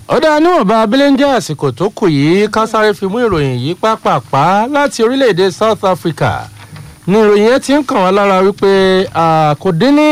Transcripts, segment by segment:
ọ̀dà níwọ̀nba abẹ́lẹ́njẹ́ àsìkò tó kù yìí ká sáré fi mú ìròyìn yìí pápápá láti orílẹ̀-èdè south africa ní ìròyìn yẹn ti ń kàn wá lára wípé kò dín ní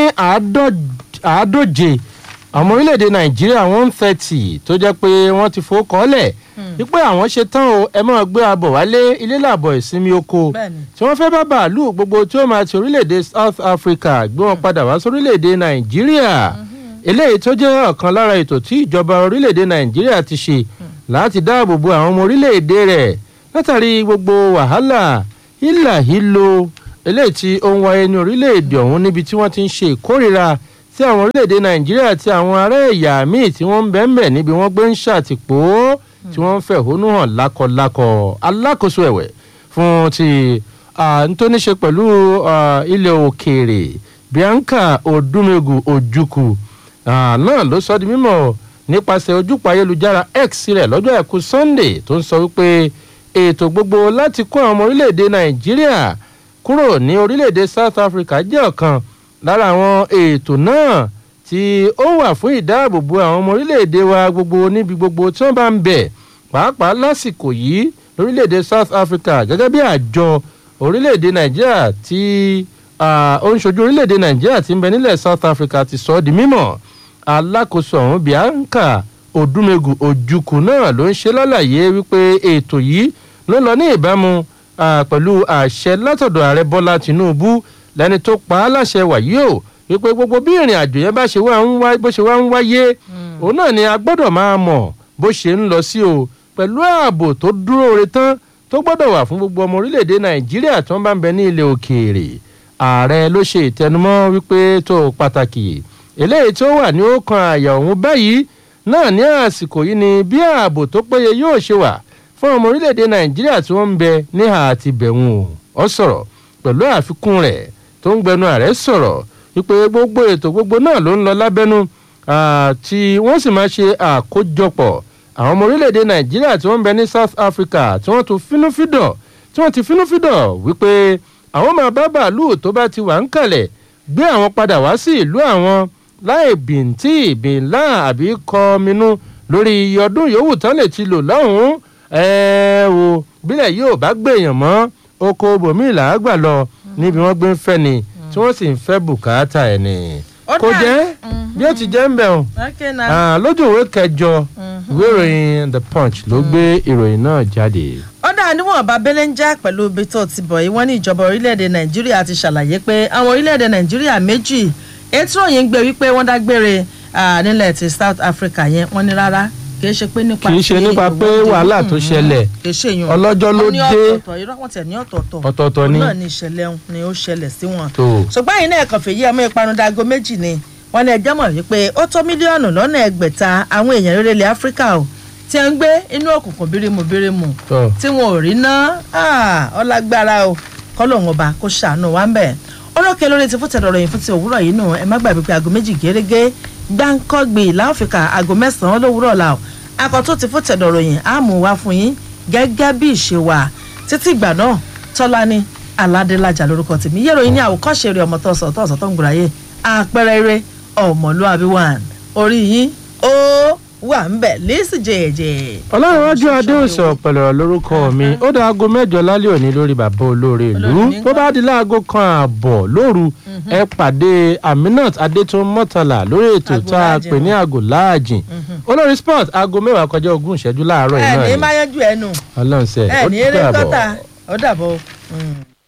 àádóje àwọn orílẹ̀-èdè nàìjíríà one thirty tó jẹ́ pé wọ́n ti fowó kọ́lẹ̀ wípé àwọn ṣe tán o ẹ máa gbé abọ̀ wálé ilé làbọ̀ ìsinmi oko tí wọ́n fẹ́ bá bàálù gbogbo tí ó máa ti orílẹ̀-èdè south africa gbé wọn padà wá sórílẹ̀-èdè nàìjíríà eléyìí tó jẹ́ ọ̀kan lára ètò tí ìjọba orílẹ̀-èdè nàìjíríà ti ṣe láti dáàbò bo àwọn ọmọ orílẹ̀-èdè rẹ̀ látàrí gbogbo wàhálà hílàhílo eléyìí tí ó ń wáyé ní orílẹ̀-èdè ọ̀hún níbi tí wọ́n ti ń ṣe ìkórìíra tí àwọn orílẹ̀-èdè nàìjíríà àti àwọn ará ẹ̀yà míì tí wọ́n ń bẹ́ẹ̀nbẹ́ẹ̀ níbi wọ́n gbé ń ṣàtìpó tí wọ́n ń fẹ̀hónú hàn lákọlákọ alákòóso ẹ̀wẹ̀ fún ti ntóníṣe pẹ̀lú ilẹ̀ òkèèrè bianca odumegu ojukwu náà ló sọ di mímọ̀ nípasẹ̀ ojúpọ̀ ayélujára x rẹ̀ lọ́jọ́ àìkú sunday tó ń sọ wípé ètò gbogbo láti kó àwọn ọmọ orílẹ̀-èdè nàìjíríà kúrò ní orílẹ̀-èdè south africa jẹ́ ọ̀kan lára àwọn ètò náà tí ó wà fún ìdáàbòbò àwọn ọmọ orílẹ̀-èdè wa gbogbo níbi gbogbo tí wọ́n bá ń bẹ̀ pàápàá lásìkò yìí lórílẹ̀-èdè south africa gẹ́gẹ́ bí àjọ orílẹ̀-èdè nàìjíríà tí ó ń ṣojú orílẹ̀-èdè nàìjíríà tí ń bẹ nílẹ̀ south africa ti sọ ọ́ di mímọ̀ alákòóso ọ̀hún bianca odumegu ojukwu náà ló ń ṣe lálàyé wípé ètò yìí ló lọ ní ìbámu pẹ̀lú àṣẹ látọ̀dọ̀ ààrẹ bọ́lá tinubu lẹni tó pa á láṣẹ wàyí o wípé gbogbo bí ìrìn àjò yẹn bá ṣe wá ń wá bó ṣe wá ń wáyé òun náà ni a gbọ́dọ̀ máa mọ̀ bó ṣe ń lọ sí o pẹ̀lú ààbò tó dúró re tán tó gbọ́dọ̀ wà fún gbogbo ọmọ orílẹ̀-èdè nàìjíríà tó ń bá ń bẹ ní ilẹ̀ òkèèrè ààrẹ ló ṣe ìtẹnumọ́ wípé tó pàtàkì eléyìí tó wà ní ọkàn àyà òun báyìí náà ní àsìkò yìí ni bí ààbò tó péye yóò ṣe wà fún ọmọ orílẹ̀-èdè nàìjíríà tí wọ́n ń bẹ níhà àti bẹ̀wọ̀n o ọ sọ̀rọ̀ pẹ̀lú àfikún rẹ̀ tó ń gbẹnu ààrẹ sọ̀rọ̀ wípé gbogbo ètò gbogbo náà ló ń lọ lábẹ́nu tí wọ́n sì máa ṣe àkójọpọ̀ àwọn ọmọ orílẹ̀-èdè nàìjíríà tí wọ́n ń bẹ ní south africa tí wọ́n tún fínúfídọ̀ tí wọ́n ti fínúfídọ̀ wípé àwọn máa bá bàálù tó bá ti wà ń kalẹ̀ gbé àwọn padà wá sí ìlú àwọn láì bìntì ìbìnlá àbí kọminú lórí iye ọdún yòówù tán lè ti lò lọ́hùn-ún ẹ̀ẹ́ o bílẹ̀ yóò bá gbèyàn mọ́ oko bòmí làágbà lọ níbi wọ́n gbé ń fẹ́ ni tí wọ́n sì ń fẹ́ bùkátà ẹ̀ ni. kò jẹ́ bí ó ti jẹ́ ń bẹ̀ ọ́n lójú ìwé kẹjọ ìwé ìròyìn the punch ló gbé ìròyìn náà jáde. ó dà níwọ̀n bá belenja pẹ̀lú ibi tó ti bọ̀ yìí wọ́n ní ìjọba orílẹ̀-èdè nàìjíríà ti ṣàlàyé pé àwọn orílẹ̀-èdè nàìjíríà méjì ètò òyìn gbé wípé wọ́n dágbére nílẹ̀ ti south africa yẹn wọ́n ní rárá kì í ṣe pé nípa kì í ṣe nípa pé wàhálà tó ṣẹlẹ̀ ọlọ́jọ́ ló dé ọ̀tọ̀ọ̀tọ̀ ni náà ni ìṣẹ̀lẹ̀ ni ó ṣẹlẹ̀ sí wọn. ṣùgbọ́n yìí náà kàn fèyí ọmọ ìpanu dago méjì ni wọ́n ní ẹjọ́ mọ̀ wípé ó tó mílíọ̀nù lọ́nà ẹgbẹ̀ta àwọn èèyàn rere ilẹ̀ áfíríkà o tí ń gbé inú òkùnkùn bírímù bírímù tí wọn ò rí ná ọlágbára o kọ́lọ́hún ọba kó ṣàánú wa ń bẹ̀. olókè lórí ti fúntẹ̀ lọ́rọ̀ yìí fún ti òwúrọ̀ yìí nù ẹ má gbàgbé pé aago méjì gẹ́gẹ́ gbáǹkọ́gbì láòfíkà aago mẹ́sàn-án lówùúrọ̀ la o akọ̀tún ti fúntẹ̀ lọ́rọ̀ yìí á mú wá fún yín gẹ́gẹ́ bí ìṣe wa títí ìgbà náà tọ́lá ní aládélájà lórúkọ tèmi yẹ́rọ yín ní àwòkọ́ṣe rẹ̀ ọmọ tọ̀sọ̀ tọ̀sọ̀ tó ń gbòòràyè àpẹẹrẹ eré ọmọlúwàbí one orí yín ó wà ń bẹ̀ lẹ́sì jẹ̀jẹ̀. ọlọ́runwájú adéòsàn ọ̀pẹ̀lẹ̀ lórúkọ mi ó dá aago mẹ́jọ lálẹ́ òní lórí bàbá olóore ìlú tó bá di láago kan ààbọ̀ lóru ẹ pàdé aminat adétún mọ́tàlá lórí ètò tá a pè ní aago láàjìn olórí sport aago mẹ́wàá kọjá ogún ìṣẹ́jú láàárọ̀ yìí náà ni. ẹ ní máa yanjú ẹnu ọlọ́run sẹ́ ẹ ní eré gọ́tà ó dàbọ̀.